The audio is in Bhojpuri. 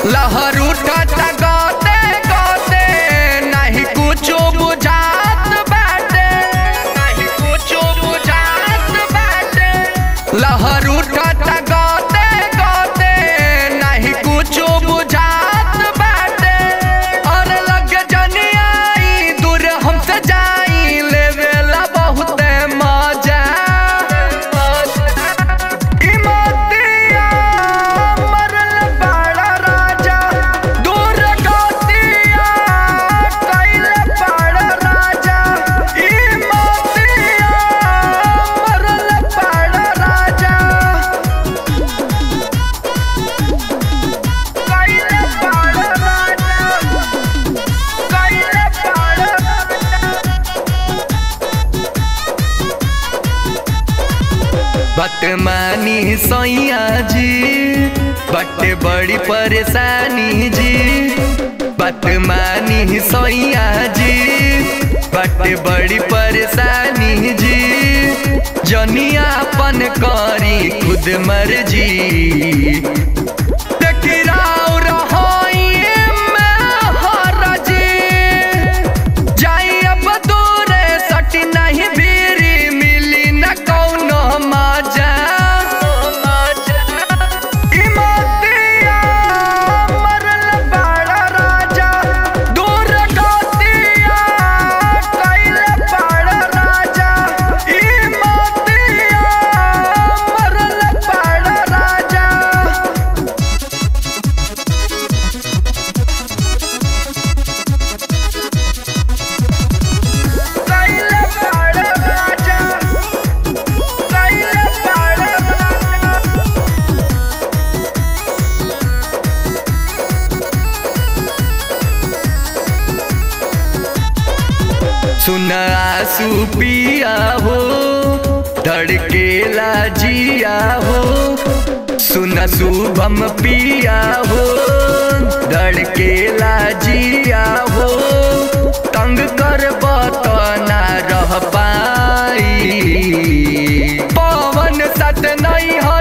लहर उठत गते गते नहीं कुछो बुझात बाटे नहीं कुछो बुझात बाटे लहर उठत गते गते नहीं कुछो बुझात बाटे और लग जनियाई दूर हमसे जाई लेवेला बहुते मजा इमतिया मरल बड़ा राजा दूर गतिया कैले बड़ा राजा इमतिया मरल बड़ा राजा कैले बड़ा राजा कैले बड़ा बटमानी सैया जी बट बड़ी परेशानी जी बटमानी सैया जी बट बड़ी परेशानी जी जनियापन करी खुद मर्जी टकराव रहोइए में हरजी जाई अब दूरे सट नहीं भीरी मिली न कौनो मजा इमतिया मरल बड़ा राजा दूर गतिया कैले बड़ा राजा इमतिया मरल बड़ा राजा कैले बड़ा राजा कैले बड़ा राजा सुना आंसू पिया हो धड़केला जिया हो सुना शुभम पिया हो धड़केला जिया हो तंग कर बतना रह पाई पवन सत नहीं हो